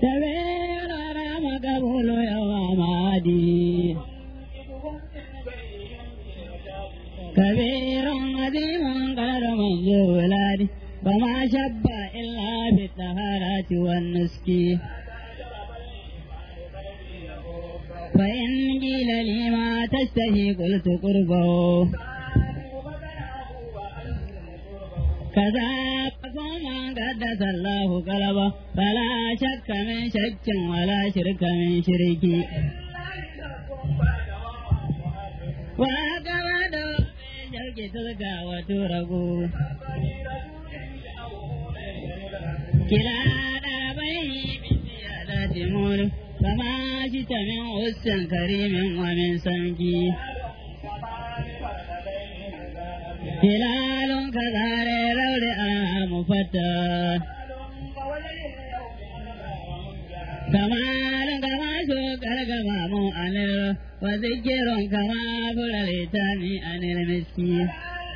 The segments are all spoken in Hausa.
سبيل رام قبول يوم عادي كبير عظيم قدر منزولات وما شب إلا بالطهارة والنسك فإن قيل لي ما تشتهي قلت قربه كذا من قدس الله قلبه فلا شك من شك ولا شرك من شرك وهكذا دور شوك تلقى وترقوا كلا دربيه بالزيادة مول فما جئت من أس كريم ومن سمكي هلال كذار لول مفتى كمال كما شكر كما مؤنر وذكر كما فللتاني عن المسكين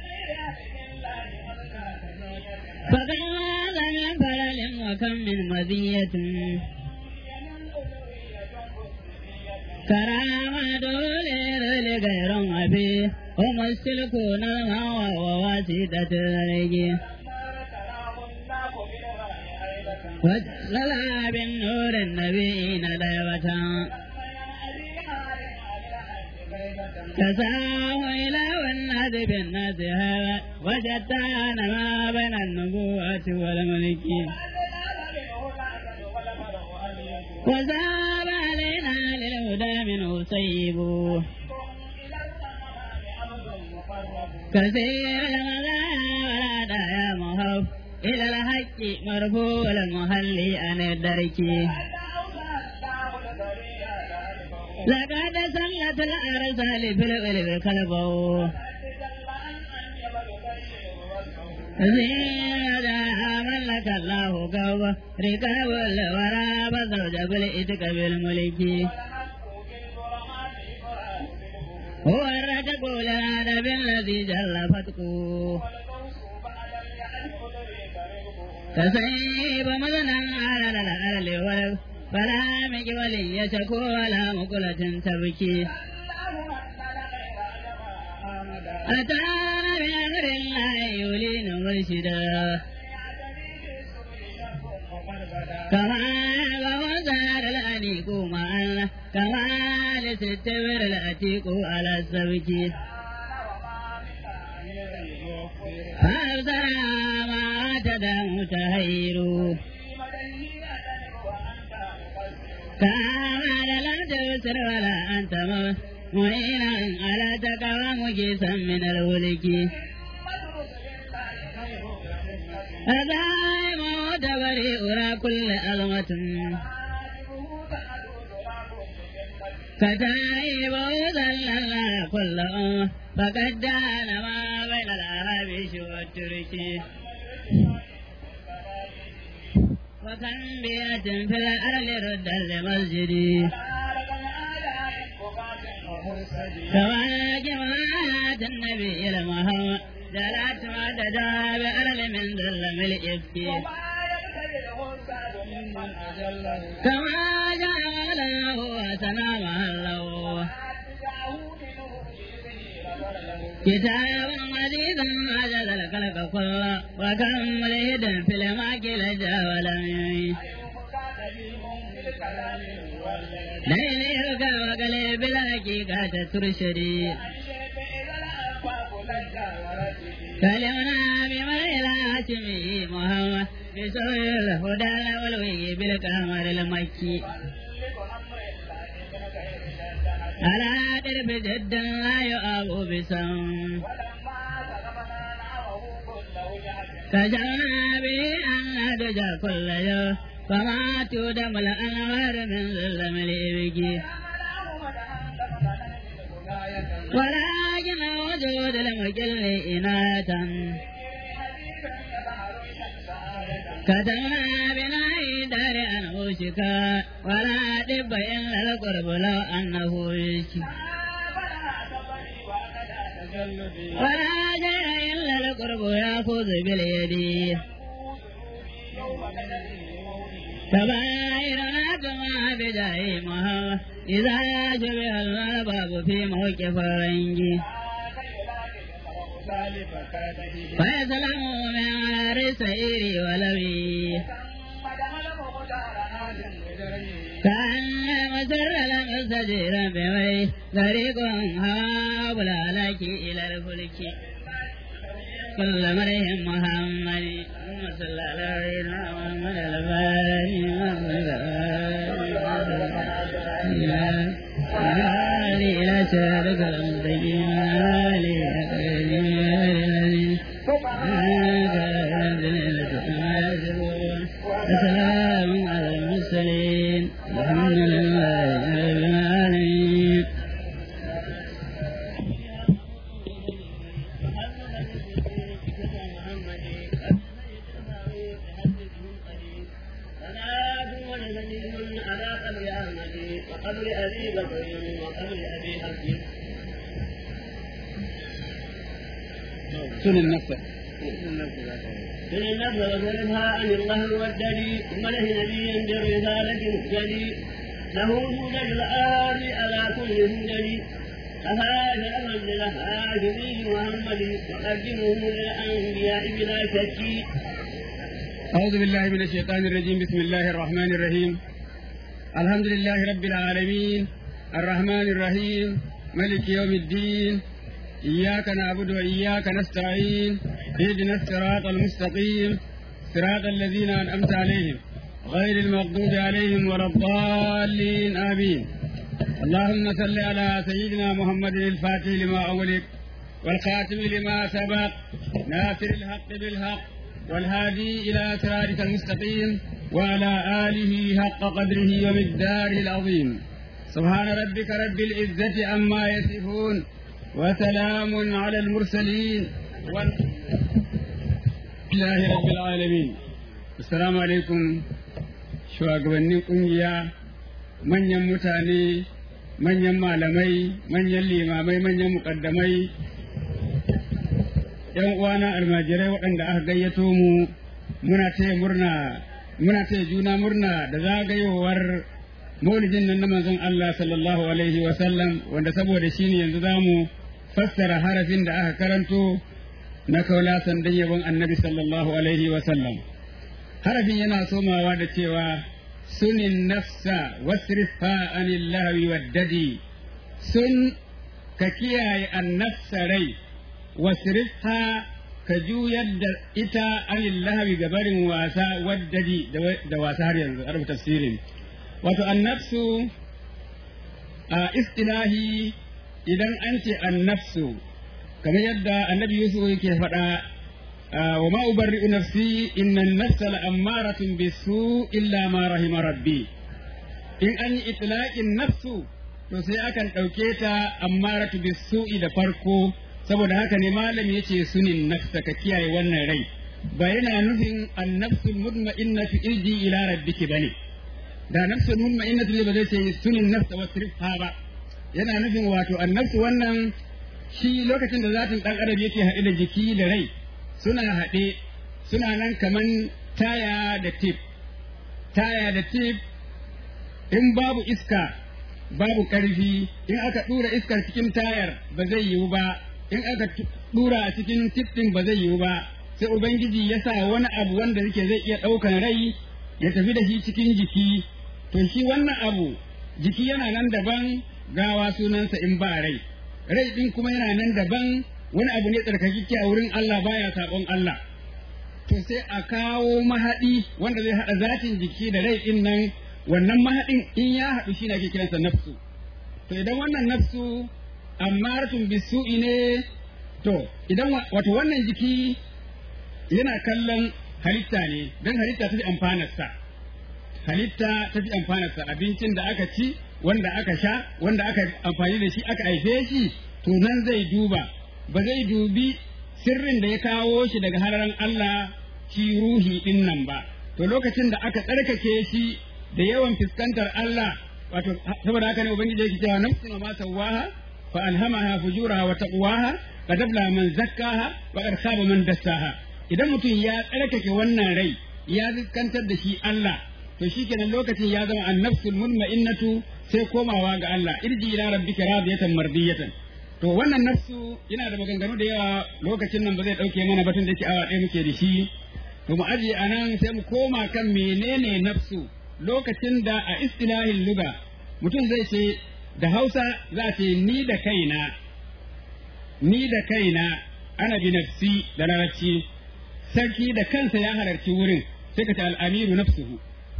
فكم هذا من فلل وكم من مزية كرامة لغير أبي ومسلكون الماء وواسطة الرجي وجلل بالنور النبيين دعوة كساه إلى والناد بالناس هذا وشتان ما بين النبوة والملك وزاب علينا للهدى منه سيب كثير المزايا ولا دايا مهوب إلى الحق مرفوع المهلي عن الدرك لقد سلت الأرسال في القلب كلبه زيادة ملك الله قوة ركاب الورى فزوج بالإتك بالملك هو الرتق الأدب الذي جل فتقه تسيب مدنا على الأرض ولو فلا مك ولي يشكو ولا مقلة تبكي أتانا بأمر الله يولين مرشدا كما وزار الأنيق مع الله كما لستبر الأتيق على السبك فأبصر ما تدام تهير كما لا تبصر ولا أنت معينا على تقوى مجيسا من الولك أدائم وتبري أرى كل أظمة كتائب وذلل كل أمة فقد دان ما بين الأهابيش والترك وكم بيئة في الأرض رد لمسجدي كما جماعة النبي المهوى جلت مددا بأرض من ظلم الإفك كما جعله وسلام الله كتاب عزيز عجز الخلق كله وكم ملهد في الماكل ولم يعيش ليلك وقلب الحقيقة ترشدي كلمنا بما إلى هاشمي محمد بسوء الهدى والوي بالكامل المكي على درب جد لا يؤاب بسم كجعلنا به أن ندجى كل يوم فما تودم الأنوار من ظلم الإبكي ولكن وجود المجل إناة كتبنا بناء دار أنه شكا ولا دب إلا القرب لو أنه يشكي ولا جاء إلا القرب يأخذ باليد كبائرنا بجاه محمد إذا شبه الباب في موقف الرنج فيسلم من عار السير ولوي كأن مسر المستجير بوي طريق هاب لك إلى الفلك كل مرهم محمد اللهم صل على سيدنا محمد الفاتح إلى شارك المستقيم وسلام على المرسلين الحمد لله رب العالمين وقبل أبي بكر وقبل أبي حفص سن النفس من النفس وسلمها عن الله والدليل ومله نبيا برسالة مهتدي له هدى الآن على كل هدى أهذا أمر للهاشمي محمد وقدمه للأنبياء بلا شك أعوذ بالله من الشيطان الرجيم بسم الله الرحمن الرحيم الحمد لله رب العالمين الرحمن الرحيم ملك يوم الدين إياك نعبد وإياك نستعين اهدنا الصراط المستقيم صراط الذين أنعمت عليهم غير المغضوب عليهم ولا الضالين آمين اللهم صل على سيدنا محمد الفاتح لما أغلق والخاتم لما سبق ناصر الحق بالحق والهادي إلى صراطك المستقيم وعلى آله حق قدره ومقداره العظيم سبحان ربك رب العزة عما يصفون وسلام على المرسلين والحمد لله رب العالمين السلام عليكم shugabannin ƙungiya manyan mutane manyan malamai manyan limamai manyan muƙaddamai yan uwana almajirai waɗanda aka gayyato mu muna taya murna muna taya juna murna da zagayowar maulidin nan na manzon Allah sallallahu alaihi wa sallam wanda saboda shi ne yanzu zamu fassara harafin da aka karanto na kaula sandan yabon annabi sallallahu alaihi wa sallam harafin yana somawa da cewa sunin nafsa wasrifa anil lahwi waddadi sun ka kiyaye annafsa rai wasrifa ka juyar da ita anil lahwi ga barin wasa waddadi da wasa har yanzu a tafsirin wato annafsu a istilahi idan an ce annafsu kamar yadda annabi yusuf yake faɗa wa ma ubarri'u nafsi inna an-nafsa la'ammaratun bisu illa ma rahima rabbi in an yi itlaqin nafsu to sai akan ɗauke ta ammaratu bisu'i da farko saboda haka ne malami yace sunin nafsa ka kiyaye wannan rai ba yana nufin an-nafsul mutma'innatu irji ila rabbiki bane da nafsul mutma'innatu ne ba zai ce sunin nafsa wasrifha ba yana nufin wato an-nafsu wannan shi lokacin da zatin dan adam yake haɗe da jiki da rai suna haɗe suna nan kaman taya da tip taya da tip in babu iska babu ƙarfi in aka ɗura iskar cikin tayar ba zai yiwu ba in aka ɗura a cikin tip ɗin ba zai yiwu ba sai ubangiji ya sa wani abu wanda yake zai iya ɗaukan rai ya tafi da shi cikin jiki to shi wannan abu jiki yana nan daban gawa sunansa in ba rai rai ɗin kuma yana nan daban wani abu ne tsarkakeke a wurin Allah baya saɓon Allah to sai a kawo mahaɗi wanda zai haɗa zatin jiki da rai ɗin nan wannan mahaɗin in ya haɗu shi ne ake kiransa nafsu to idan wannan nafsu ammaratun bisu'i ne to idan wato wannan jiki yana kallon halitta ne don halitta ta fi amfanarsa halitta ta fi amfanarsa abincin da aka ci wanda aka sha wanda aka amfani da shi aka haife shi to nan zai duba ba zai dubi sirrin da ya kawo shi daga hararan Allah shi ruhi din nan ba to lokacin da aka tsarkake shi da yawan fuskantar Allah wato saboda haka ne ubangiji yake cewa nafsin ma sawaha fa alhamaha fujuraha wa taqwaha qad afla man zakkaha wa qad khaba man dassaha idan mutum ya tsarkake wannan rai ya fuskantar da shi Allah to shikenan lokacin ya zama annafsul munma'innatu sai komawa ga Allah irji ila rabbika radiyatan mardiyatan to wannan nafsu yana da maganganu da yawa lokacin nan ba zai dauke mana batun da yake awa ɗaya muke da shi to mu aje anan sai mu koma kan menene nafsu lokacin da a istilahin luga mutum zai ce da Hausa za ce ni da kaina ni da kaina ana bi nafsi da larabci sarki da kansa ya halarci wurin sai ka ce al'amiru nafsuhu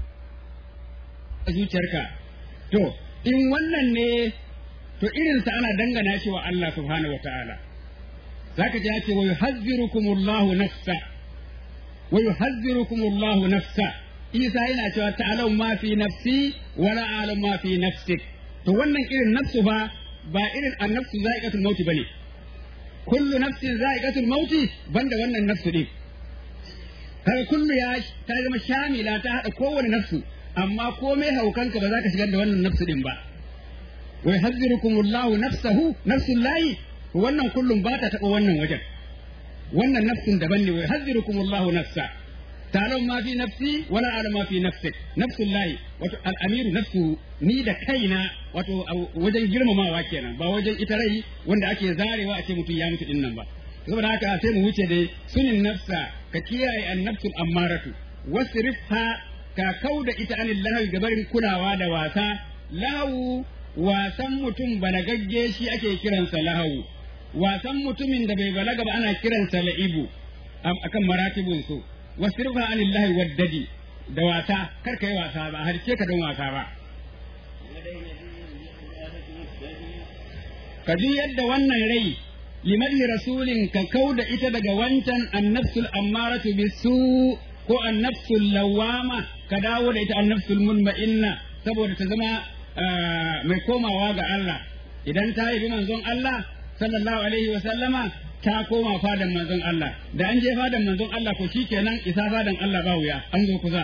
a zuciyarka to in wannan ne to irinsa ana dangana shi wa Allah subhanahu wa ta'ala zaka ji ya ce wa yuhazzirukumullahu nafsa wa yuhazzirukumullahu nafsa Isa yana cewa ta'alau ma fi nafsi wa la a'lam ma fi nafsik to wannan irin nafsu fa ba irin annafsu za'iqatul mauti bane kullu nafsin za'iqatul mauti banda wannan nafsu din kaga kullu ya ta zama shamila ta hada kowane nafsu amma komai haukanka ba za ka shigar da wannan nafsu din ba wa yahzirukumullahu nafsahu nafsul lahi wannan kullum ba ta taɓa wannan wajen wannan nafsun daban ne wa yahzirukumullahu nafsa ta'lamu ma fi nafsi wa la a'lamu ma fi nafsik nafsul lahi wato al-amiru nafsu ni da kaina wato wajen girmamawa kenan ba wajen ita rai wanda ake zarewa a ce mutum ya mutu din nan ba saboda haka sai mu wuce dai sunin nafsa ka kiyaye an-nafsul ammaratu wasrifha ka kauda ita anil lahawi gabarin kulawa da wasa lahu wasan mutum balagagge shi ake kiransa lahawu wasan mutumin da bai balaga ba ana kiransa la'ibu akan maratibun su wasirfa anillahi waddadi da wasa kar kai wasa ba har ce ka don wasa ba ka ji yadda wannan rai limadhi rasulin ka kauda ita daga wancan annafsul ammaratu bisu ko annafsul lawama ka dawo da ita annafsul munma'inna saboda ta zama mai komawa ga Allah idan ta yi manzon Allah sallallahu alaihi wa sallama ta koma fadan manzon Allah da an je fadan manzon Allah ko shikenan isa fadan Allah ba wuya an zo kusa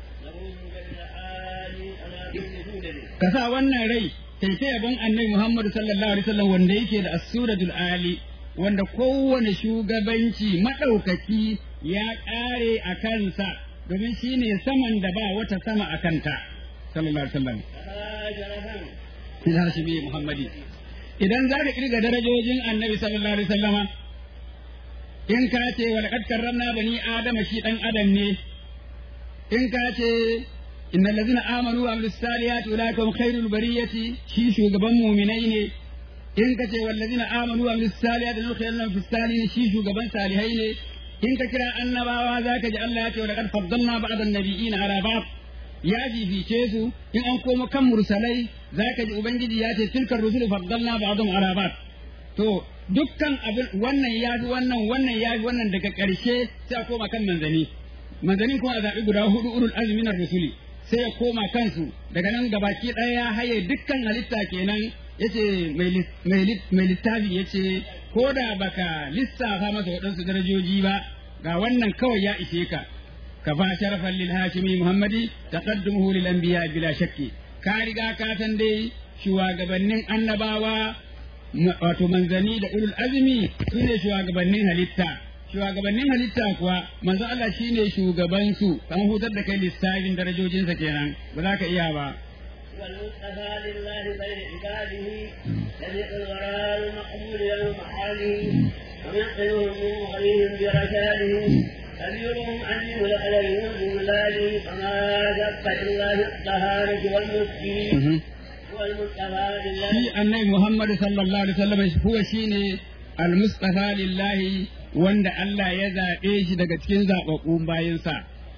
ka sa wannan rai sai sai yabon annabi Muhammad sallallahu alaihi wasallam wanda yake da as-suratul ali wanda kowane shugabanci madaukaki ya kare a kansa domin shine saman da ba wata sama a kanta sallallahu alaihi wasallam ila shi Muhammadi idan za ka kirga darajojin annabi sallallahu alaihi wasallama in ka ce wa laqad karramna bani adama shi dan adam ne in ka ce innal ladzina amanu wa amilus salihati ulaika hum khairul bariyati shi shugaban mu'minai ne in ka ce wal ladzina amanu wa amilus salihati nudkhilunhum fis salihin shi shugaban salihai ne in ka kira annabawa zaka ji Allah ya ce wa laqad faddalna ba'd an-nabiyina ala ba'd ya fifice su in an koma kan mursalai zaka ji ubangiji ya ce tilkar rusul faddalna ba'dhum ala ba'd to dukkan abin wannan ya fi wannan wannan ya fi wannan daga ƙarshe sai a koma kan manzani manzanin kuma a zaɓi guda hudu ulul azmi na rusuli sai ya koma kansu daga nan gabaki ɗaya ya haye dukkan halitta kenan yace mai littafi yace ko da baka lissafa masa waɗansu darajoji ba ga wannan kawai ya ishe ka كفى شرفا للهاشمي محمدي تقدمه للأنبياء بلا شك كارغا كاتن دي shugabannin annabawa wato manzanni da ulul azmi su ne shugabannin halitta shugabannin halitta kuwa manzo Allah shine shugaban su kan hutar da kai lissafin darajojinsa kenan ba za ka iya ba والمصطفى لله بين عباده صديق الوراء المقبول يوم حاله وينقذهم من غيهم برشاده أميرهم أمير عليهم بولاده فما شق إلا في الطهارة والمسكين هو المصطفى لله shi annabi Muhammad sallallahu alaihi wasallam huwa shine al-mustafa lillahi wanda Allah ya zaɓe shi daga cikin zaɓaɓɓun bayansa.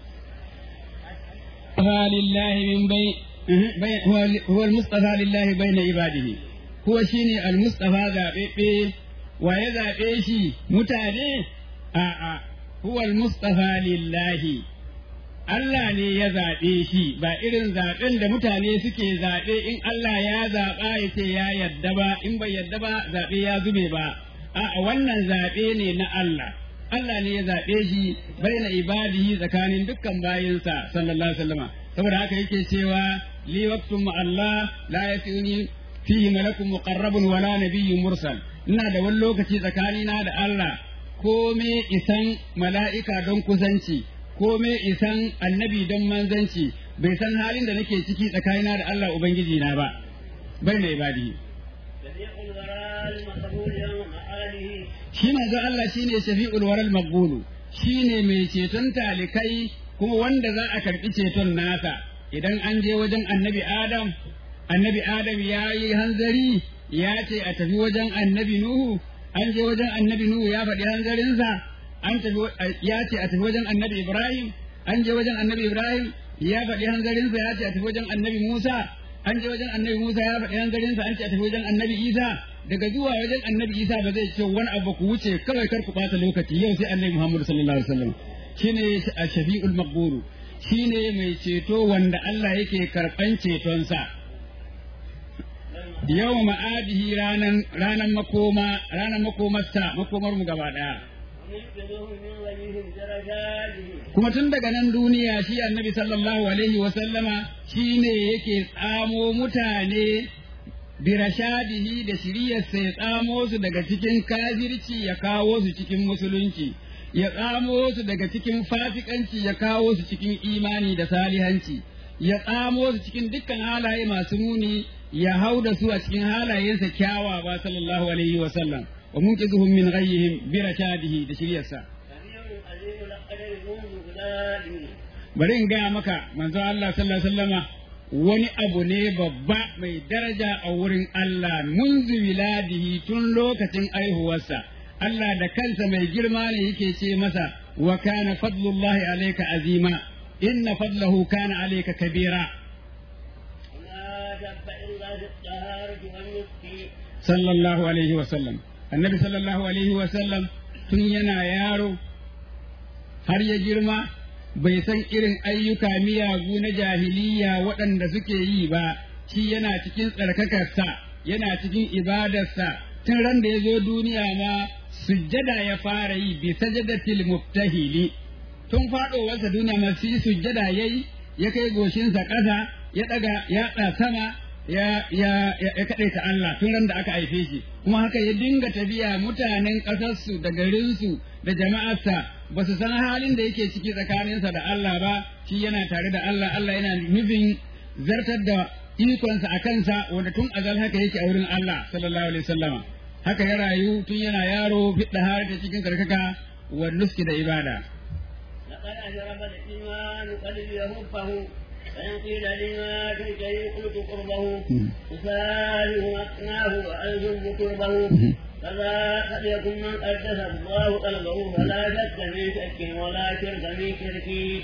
lillahi min bai huwa al-mustafa lillahi bayna ibadihi huwa shine al-mustafa zaɓeɓɓe wa ya zaɓe shi mutane a'a huwa al-mustafa lillahi Allah ne ya zaɓe shi ba irin zaɓen da mutane suke zaɓe in Allah ya zaɓa ya ce ya yadda ba in bai yadda ba zaɓe ya zube ba a wannan zaɓe ne na Allah Allah ne ya zaɓe shi baina ibadihi tsakanin dukkan bayinsa sallallahu alaihi wasallama saboda haka yake cewa li waqtun ma Allah la yasuni fihi malakun muqarrabun wala nabiyyun mursal ina da wani lokaci tsakanina da Allah kome isan mala'ika don kusanci kome isan annabi don manzanci bai san halin da nake ciki tsakanina da Allah ubangiji na ba bai na ibadi شفيع الورى المقبول يوم معاده shi manzo Allah shine shafi'ul waral maqbulu shine mai ceton talikai kuma wanda za a karbi ceton nasa idan an je wajen annabi Adam annabi Adam ya yi hanzari ya ce a tafi wajen annabi Nuhu an je wajen annabi Nuhu ya faɗi hanzarinsa an tafi ya ce a tafi wajen annabi Ibrahim an je wajen annabi Ibrahim ya faɗi hanzarinsa ya ce a tafi wajen annabi Musa an je wajen annabi Musa ya faɗi hanzarinsa an ce a tafi wajen annabi Isa daga zuwa wajen annabi Isa ba zai ce wani abu ku wuce kawai kar ku ɓata lokaci yau sai annabi Muhammad sallallahu alaihi wasallam shine shafi'ul maqburu shine mai ceto wanda Allah yake karɓan cetonsa yau ma'adihi ranan ranan makoma ranan makomarsa makomar mu gaba daya ومنقذهم من غيهم درجاته kuma tun daga nan duniya shi annabi sallallahu alaihi wa sallama shine yake tsamo mutane birashadihi da shiriyarsa ya tsamo su daga cikin kafirci ya kawo su cikin musulunci ya tsamo su daga cikin fasikanci ya kawo su cikin imani da salihanci ya tsamo su cikin dukkan halaye masu muni ya hau da su a cikin halayensa kyawawa sallallahu alaihi wa sallam wa munqizuhum min ghayyihim birashadihi da shiriyarsa سميع عليم القدر منذ بلاده bari in gaya maka manzo Allah sallallahu alaihi wasallama wani abu ne babba mai daraja a wurin Allah munzu wiladihi tun lokacin aihuwarsa Allah da kansa mai girma ne yake ce masa wa kana fadlullahi alayka azima inna fadlahu kana alayka kabira وما شك إلا في الطهارة والنسك sallallahu alaihi wasallam annabi sallallahu alaihi wasallam tun yana yaro har ya girma bai san irin ayyuka miyagu na jahiliya waɗanda suke yi ba shi yana cikin tsarkakarsa yana cikin ibadarsa tun ran da ya zo duniya ma sujjada ya fara yi bi sajadatil muftahili tun faɗowarsa duniya ma shi sujjada yayi ya kai goshinsa ƙasa ya ɗaga yatsa sama ya ya ya, ya kaɗaita Allah tun ran da aka haife shi kuma haka ya dinga tafiya mutanen ƙasarsu da garinsu da jama'arsa ba su san halin da yake ciki tsakaninsa da Allah ba shi yana tare da Allah Allah yana nufin zartar da ikonsa a kansa wanda tun azal haka yake a wurin Allah sallallahu alaihi wasallama haka ya rayu tun yana yaro fidda har ta cikin karkaka wa nuski da ibada لقد أشرف الإيمان قلبي يهبه فإن قيل لما تلك قلت قربه أساله مكناه وألزم قربه فذا قد يكن من قدس الله قلبه فلا شك في شك ولا شرك في شرك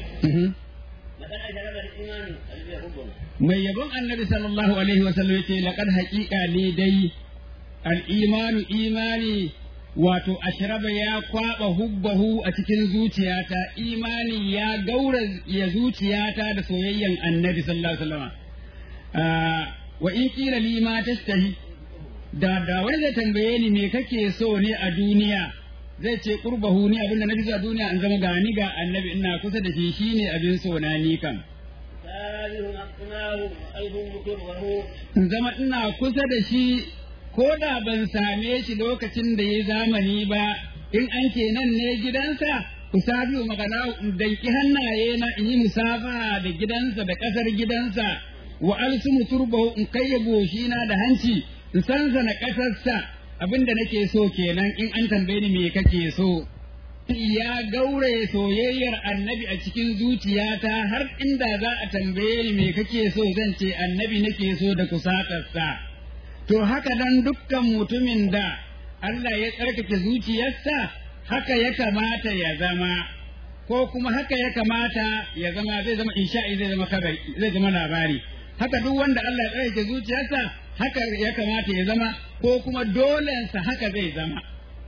لقد أشرف الإيمان قلبي يهبه mai yabon annabi sallallahu alaihi wasallam yace laqad haqiqa ni dai al-imanu imani wato ashraba ya kwaba hubbahu a cikin zuciyata imani ya gaura ya zuciyata da soyayyen annabi sallallahu alaihi wasallam Ah, wa in qila li ma tashtahi da da wani zai tambaye ni me kake so ne a duniya zai ce qurbahu ni abinda nafi so a duniya an zama gani ga annabi ina kusa da shi shine abin so na ni kan ساله مكناه وألزم قربه in zama ina kusa da shi ko da ban same shi lokacin da ya zamani ba in an ke nan ne gidansa ku sabi magana in danki hannaye na in yi musafa da gidansa da ƙasar gidansa wa alsumu turbahu in kai goshina da hanci in sansa na ƙasarsa abinda nake so kenan in an tambaye ni me kake so ya gaure soyayyar annabi a cikin zuciyata har inda za a tambaye ni me kake so zan ce annabi nake so da kusatarsa to haka dan dukkan mutumin da Allah ya tsarkake zuciyarsa haka ya kamata ya zama ko kuma haka ya kamata ya zama zai zama insha'i zai zama kabari zai zama labari haka duk wanda Allah ya tsarkake zuciyarsa haka ya kamata ya zama ko kuma dolensa haka zai zama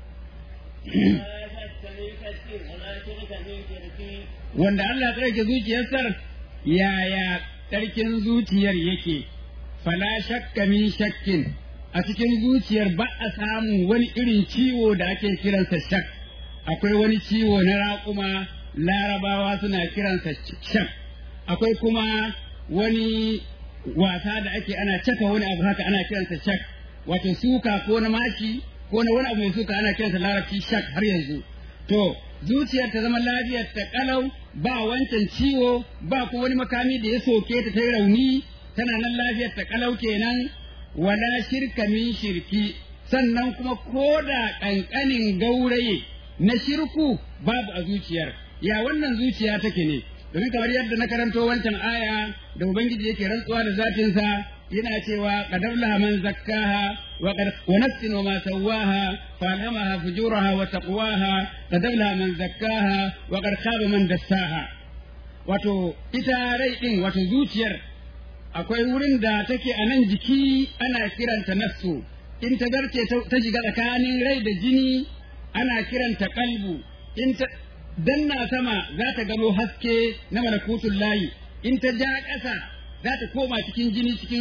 لا شك في شك ولا شرك في شرك wanda Allah ya tsarkake zuciyarsa yaya tsarkin zuciyar yake fala shakka min shakkin a cikin zuciyar ba a samu wani irin ciwo da ake kiransa shak akwai wani ciwo na raƙuma larabawa suna kiransa shak akwai kuma wani wasa da ake ana caka wani abu haka ana kiransa shak wato suka ko na maki ko na wani abu mai suka ana kiransa larabci shak har yanzu to zuciyar ta zama lafiyar ta kalau ba wancan ciwo ba kuma wani makami da ya soke ta ta rauni tana nan lafiyar ta kalau kenan wala shirka min shirki sannan kuma ko da ƙanƙanin gauraye na shirku babu a zuciyar ya wannan zuciya take ne domin kamar yadda na karanto wancan aya da ubangiji yake rantsuwa da zatinsa yana cewa qadar laha man zakkaha wa qad wa nafsin wa ma sawaha fa alhamaha fujuraha wa taqwaha qadar laha man zakkaha wa qad khaba man dassaha wato ita rai din wato zuciyar akwai wurin da take a nan jiki ana kiranta nafsu in ta zarce ta shiga tsakanin rai da jini ana kiranta kalbu in ta danna sama za ta gano haske na malakutun layi in ta ja ƙasa za ta koma cikin jini cikin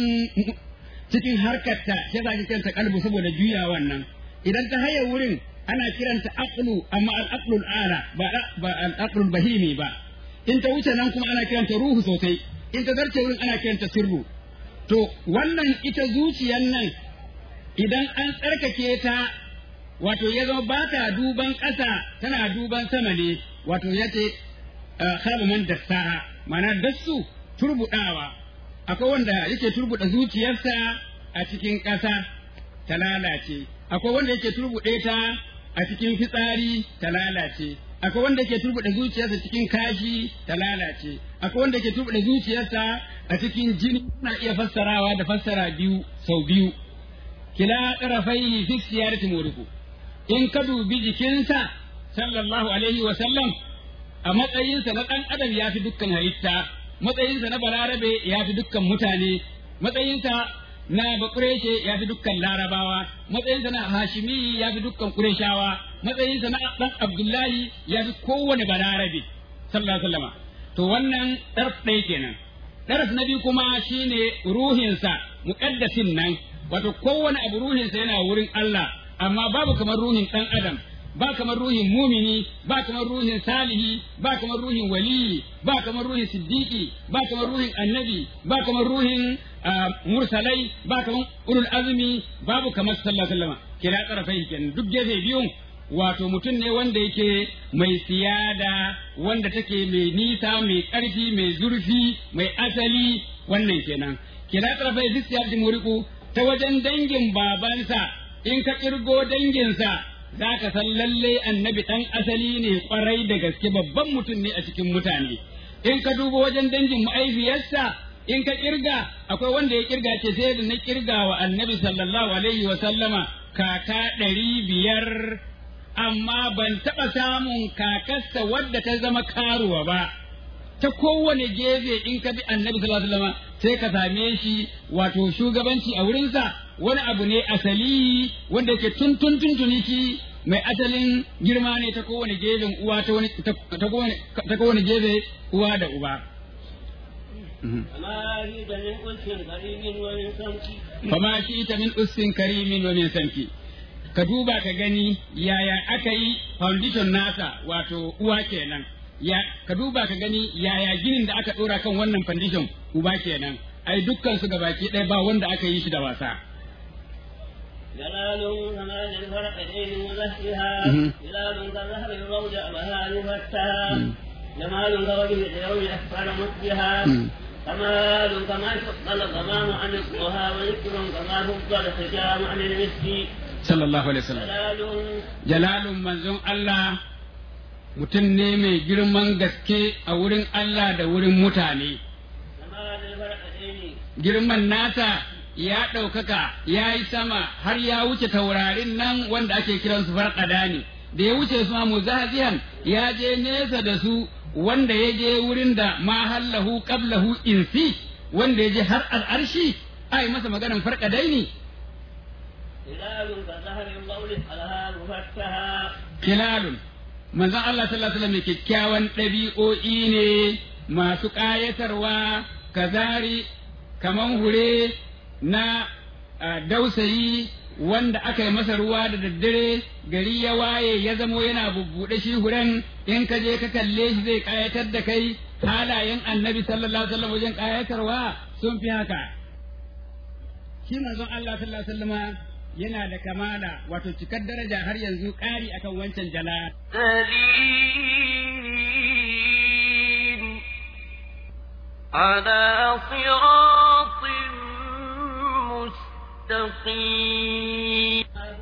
cikin harkarta sai za ki kiranta kalbu saboda juya wannan idan ta haye wurin ana kiranta aqlu amma al-aqlul ala ba ba al-aqlul bahimi ba in ta wuce nan kuma ana kiranta ruhu sosai in ta zarce wurin ana kiranta sirru to wannan ita zuciyar nan idan an tsarkake ta wato ya zama ba ta duban ƙasa tana duban sama ne wato ya ce khaba man dassaha ma'ana dassu turbudawa akwai wanda yake turbuda zuciyarsa a cikin ƙasa ta lalace akwai wanda yake turbude ta a cikin fitsari ta lalace akwai wanda yake turbuda zuciyarsa cikin kashi ta lalace akwai wanda yake turbuda zuciyarsa a cikin jini na iya fassarawa da fassara biyu sau biyu kila tarafai fi siyarati muriku in ka dubi jikinsa sallallahu alaihi wa sallam a matsayinsa na ɗan adam ya fi dukkan halitta matsayinsa na balarabe ya fi dukkan mutane matsayinsa na bakureshe ya fi dukkan larabawa matsayinsa na hashimi ya fi dukkan kureshawa matsayinsa na ɗan abdullahi ya fi kowane balarabe sallallahu alaihi wa to wannan ɗarf ɗaya kenan ɗarf na biyu kuma shine ruhinsa muƙaddasin nan wato kowane abu ruhinsa yana wurin Allah amma babu kamar ruhin ɗan adam ba kamar ruhin mumini ba kamar ruhin salihi ba kamar ruhin waliyi ba kamar ruhin siddiqi ba kamar ruhin annabi ba kamar ruhin mursalai ba kamar ulul azmi babu kamar sallallahu alaihi wasallam kira tsarafai kenan duk gefe biyun wato mutum ne wanda yake mai siyada wanda take mai nisa mai ƙarfi mai zurfi mai asali wannan kenan kira tsarafai duk siyar muriku ta wajen dangin babansa in ka kirgo danginsa za ka san lalle annabi ɗan asali ne ƙwarai da gaske babban mutum ne a cikin mutane in ka duba wajen dangin ma'aifiyarsa in ka kirga akwai wanda ya kirga ce sai da na kirga wa annabi sallallahu alaihi wa sallama kaka ɗari biyar amma ban taɓa samun kakarsa wadda ta zama karuwa ba ta kowane gefe in ka bi annabi sallallahu alaihi wasallam sai ka same shi wato shugabanci a wurinsa wani abu ne asali wanda yake tun tun tun tuni shi mai asalin girma ne ta kowane gefen uwa ta wani ta kowane ta kowane gefe uwa da uba fama shi ita min ussin karimin wa min sanki ka duba ka gani yaya aka yi foundation nasa wato uwa kenan ya ka duba ka gani yaya ginin da aka dora kan wannan foundation uba kenan ai dukkan su gabaki ɗaya ba wanda aka yi shi da wasa جلال كمال الفرقين وزهرها جلال كظهر الروض أبها يفتها جمال كوجه اليوم أسفل مسجها كمال كما فضل الغمام عن الضحى وذكر كما فضل الختام عن المسك sallallahu alaihi wasallam جلال jalalun manzon Allah mutum ne mai girman gaske a wurin Allah da wurin mutane كمال الفرقين girman nasa ya ɗaukaka ya yi sama har ya wuce taurarin nan wanda ake kiransu farƙada ne da ya wuce su ma muzazihan ya je nesa da su wanda ya je wurin da ma hallahu qablahu insi wanda ya je har al'arshi ai masa maganan farƙadai ne هلال كظهر القول علىها مفتها kilalun manzon Allah sallallahu alaihi wasallam mai kyakkyawan ɗabi'o'i ne masu ƙayatarwa kazari kaman hure na ah, dausayi wanda aka yi masa ruwa da daddare gari ya waye ya zamo yana bubbuɗe shi huren in ka je ka kalle shi zai ƙayatar da kai halayen annabi sallallahu alaihi wasallam wajen ƙayatarwa sun fi haka shi manzon Allah sallallahu alaihi wasallama yana da kamala wato cikar daraja har yanzu ƙari akan wancan jala سليم على صراط مستقيم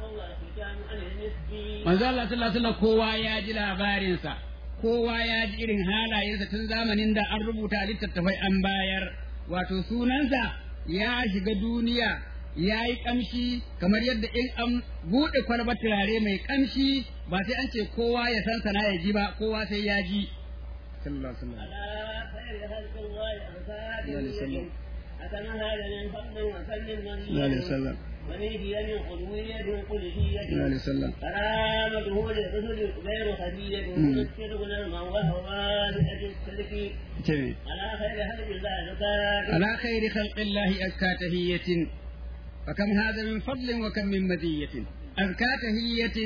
manzo Allah sallallahu alaihi wasallam kowa ya ji labarinsa kowa ya ji irin halayensa tun zamanin da an rubuta littattafai an bayar wato sunansa ya shiga duniya ya yi kamshi kamar yadda in an buɗe kwalbar turare mai kamshi ba sai an ce kowa ya san sana ya ji ba kowa sai ya ji sallallahu alaihi wasallam على خير خلق الله أرسال وسلم. أكما هذا من فضل وسلم من sallallahu alaihi wasallam ونيدي من قدوية قدسية sallallahu alaihi wasallam كرامته للرسل غير خفية مم. الصدق للمن وهو واسعة السلك ce على خير خلق الله زكاة على خير خلق الله أزكى تهية فكم هذا من فضل وكم من مزية أزكى تهية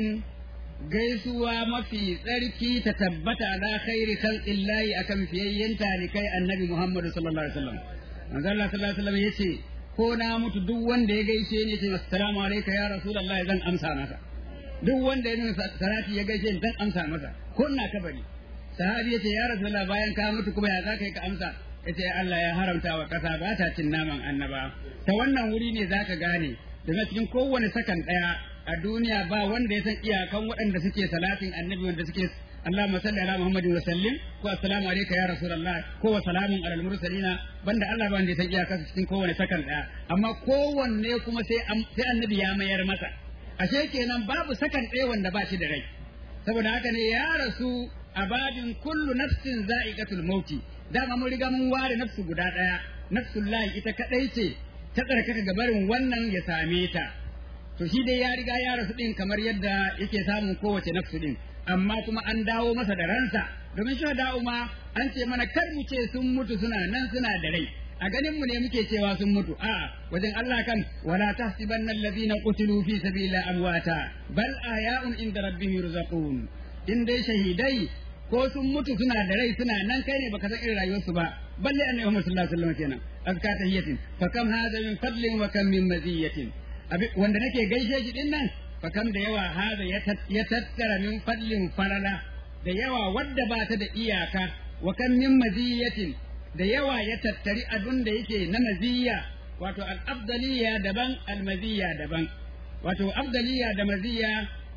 gaisuwa mafi tsarki ta tabbata ala khairi khalqillahi akan fiyayyen talikai annabi Muhammad sallallahu alaihi wasallam manzo Allah sallallahu alaihi wasallam yace ko na mutu duk wanda ya gaishe ni ce assalamu alayka ya rasulullahi zan amsa masa duk wanda ya nuna salati ya gaishe ni zan amsa masa ko ina kabari sahabi yace ya rasulullah bayan ka mutu kuma ya zaka yi ka amsa yace Allah ya haramta wa kasa ba ta cin naman annaba ta wannan wuri ne zaka gane daga cikin kowane sakan daya a duniya ba wanda ya san iyakan waɗanda suke salatin annabi wanda suke Allahumma salli ala Muhammadin wa sallim ko assalamu alayka ya rasulullah ko wa salamun alal mursalina banda Allah ba wanda ya san iyakan cikin kowane sakan daya amma kowanne kuma sai am- sai annabi ya mayar masa ashe kenan babu sakan ɗaya wanda ba shi da rai saboda haka ne ya rasu a babin kullu nafsin za'iqatul mauti dama mun riga mun ware nafsu guda ɗaya nafsul lahi ita kadai ce ta tsarkaka gabarin wannan ya same ta to shi dai ya riga ya rasu din kamar yadda yake samun kowace nafsu din amma kuma an dawo masa da ransa domin shi da ma an ce mana kar mu ce sun mutu suna nan suna da rai a ganin mu ne muke cewa sun mutu a wajen Allah kan wala tahsibanna alladhina qutilu fi sabilillahi amwata bal ahya'un inda rabbihim yurzaqun in dai shahidai ko sun mutu suna da rai suna nan kai ne baka san irin rayuwarsu ba balle annabi Muhammad sallallahu alaihi wasallam kenan azka tahiyatin fa kam hada min fadlin wa kam min maziyatin Abi- wanda nake gaishe shi din nan fa kam da yawa hada ya tat- ya tattara min fadlin farala da yawa wadda ba ta da iyaka wa kam min maziyatin da yawa ya tattari abin da yake na maziya wato al-afdaliya daban al-maziya daban wato afdaliya da maziya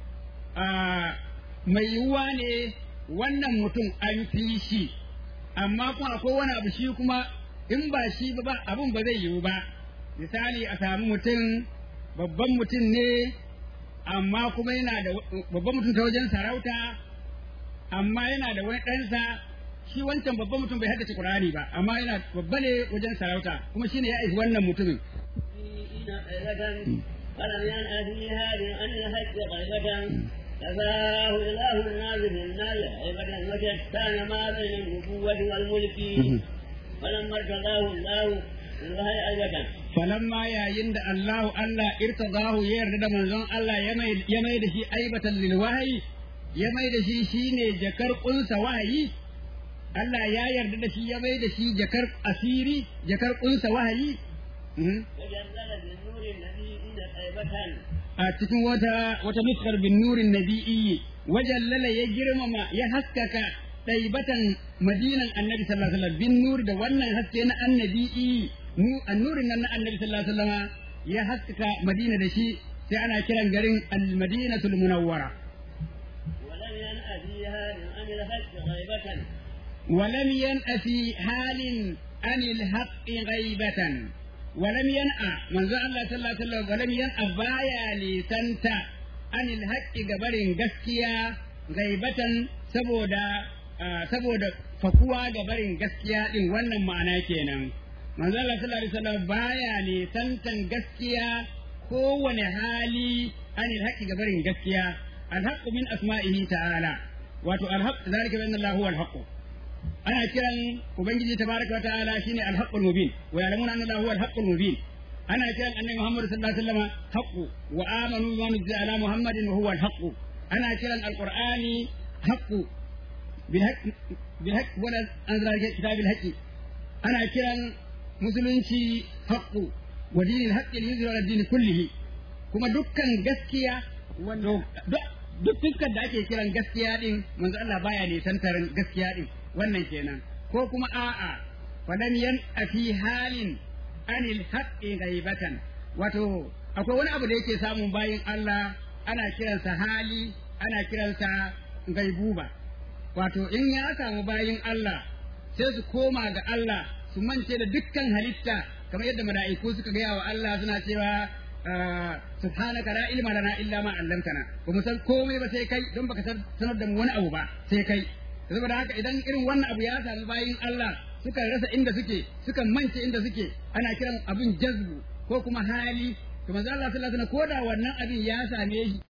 a mai yiwuwa ne wannan mutum an fi shi amma kuma akwai wani abu shi kuma in ba shi ba ba abun ba zai yiwu ba misali a samu mutum babban mutum ne amma kuma yana da babban mutum ta wajen sarauta amma yana da wani ɗansa shi wancan babban mutum bai haddace Qur'ani ba amma yana babba ne wajen sarauta kuma shine ya aiki wannan mutumin فلم ينأ فيها عن الحج غيبة كفاه إله الناس في النار غيبة وشتان ما بين النبوة والملك فلما ارتضاه الله بالوحي أيضا falamma yayin da Allahu Allah irtadahu ya yarda da manzon Allah ya mai ya mai da shi aibatan lil wahyi ya mai da shi shine jakar kunsa wahayi Allah ya yarda da shi ya mai da shi jakar asiri jakar kunsa wahayi Mhm. وجلل بالنور الذي إن غيبة a cikin wata wata nuskar bin nurin nabiyyi wajallala ya girmama ya haskaka ɗaibatan madinan annabi sallallahu alaihi wasallam bin nur da wannan haske na annabi'i nu annurin nan na annabi sallallahu alaihi wasallam ya haskaka madina da shi sai ana kiran garin al-madinatul munawwara ولم ينأ فيها عن الحج غيبة ولم ينأ في حال عن الحق غيبة ولم ينأ من ذا الله صلى الله عليه وسلم ولم ينأ بايا لسنتا عن الحق قبر gaskiya غيبة saboda ah, saboda fakuwa ga barin gaskiya din wannan ma'ana kenan manzo Allah sallallahu alaihi wasallam baya ne santan gaskiya kowane hali anil haqqi ga barin gaskiya alhaqqu min asma'ihi ta'ala wato alhaq zalika bi anna Allah huwa alhaq ana kiran ubangiji tabaraka wa ta'ala shine alhaqqul mubin wa ya'lamuna anna Allah huwa alhaqqul mubin ana kiran annabi Muhammad sallallahu alaihi wasallam haqqu wa amanu bima nuzila ala Muhammadin wa huwa alhaqqu ana kiran alqur'ani haqqu بالحق بالحق ولا أنزل كتاب الحق أنا كرا مسلمشي حق ودين الحق ينزل على الدين كله kuma dukkan gaskiya to duk duk fuskar da ake kiran gaskiya din manzo Allah baya nisantar gaskiya din wannan kenan ko kuma a'a falan yan fi halin anil haqqi ghaibatan wato akwai wani abu da yake samun bayin Allah ana kiransa hali ana kiransa gaibuba wato in ya samu bayin Allah sai su koma ga Allah su mance da dukkan halitta kamar yadda mala'iku suka gaya wa Allah suna cewa subhanaka la ilma lana illa ma 'allamtana ba mu san komai ba sai kai don baka sanar da mu wani abu ba sai kai saboda haka idan irin wannan abu ya sami bayin Allah suka rasa inda suke suka mance inda suke ana kiran abin jazbu ko kuma hali to manzo Allah sallallahu alaihi wasallam ko da wannan abin ya same shi